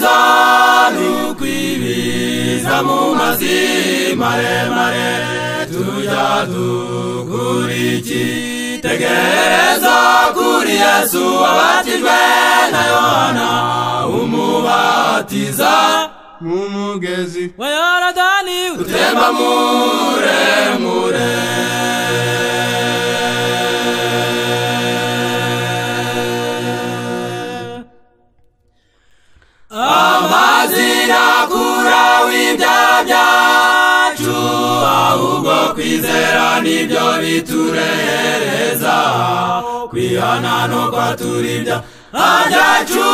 umubatizanu kwibiza mu mazi maremare tujya dukuriki tegereza kuri yesu wabatijwe na yohana umubatiza mu mugezi wa yorodani utemba muremure amazina kura w'ibyaha byacu ahubwo kwizera nibyo biturereza kwihana nuko turibya byacu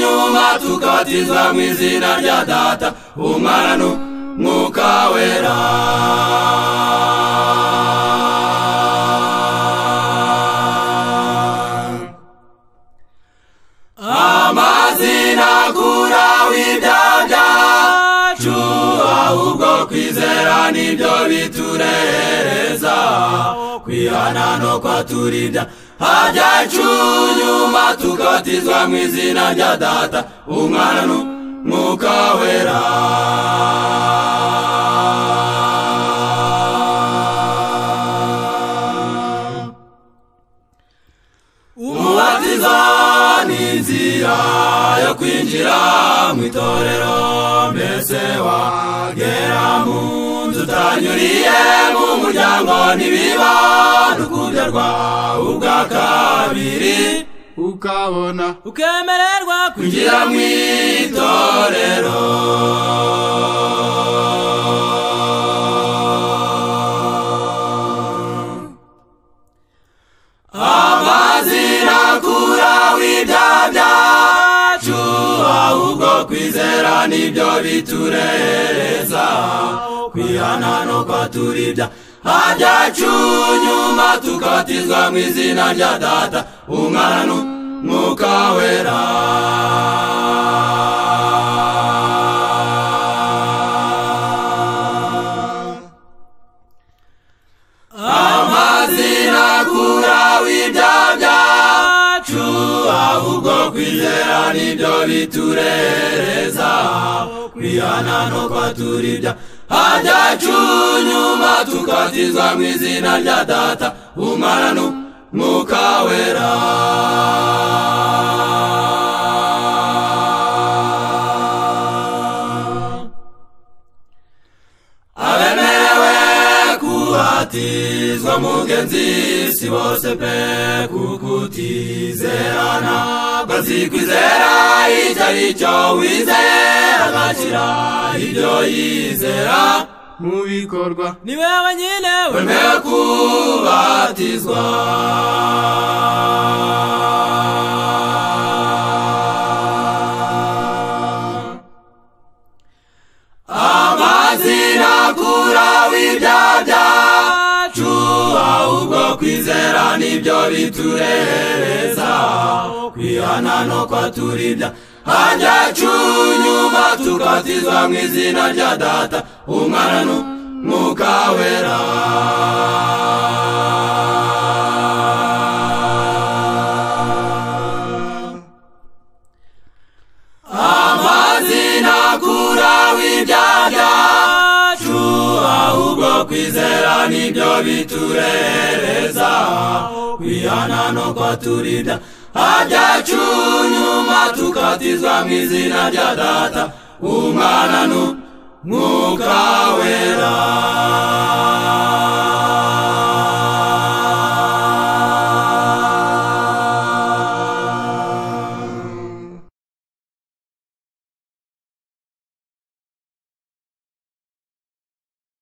nyuma tukabatizwa mu izina rya data umwana n'umwuka wera amazina akura w'ibyaha byacu ahubwo kwizera nibyo biturereza kwihana no kwaturibya byacu nyuma tukabatizwa mu izina rya data umwana n'umwuka wera umubatizo ni inzira yo kwinjira mu itorero mbese wagera mu nzu utanyuriye mu muryango ntibiba rukunderwa ubwa kabiri ukabona ukemererwa kwinjira mu itorero amazina akura w'ibyaha byacu ahubwo kwizera nibyo bitureza kwihana no kwaturibya byacu nyuma tukabatizwa mu izina rya data umwana n'umwuka wera amazina akura w'ibyaha byacu ahubwo kwizera nibyo biturereza kwihana no kwaturibya byacu nyuma tukabatizwa mu izina rya data umwana n'umwuka wera abemerewe kubatizwa mugenzi si bose pe kukutizerana bazikwizera icyo ari cyo wizera agashyira ibyo yizera mu bikorwa ni wewe nyine wemewe kubatizwa amazina akura w'ibyaha byacu ahubwo kwizera nibyo biturereza kwihana no kwaturibya byacu nyuma tukabatizwa mu izina rya data umwana n'umwuka wera amazina akura w'ibyaha byacu ahubwo kwizera nibyo biturereza kwihana no kwaturinda byacu nyuma tukabatizwa mu izina rya data umwana n'umwuka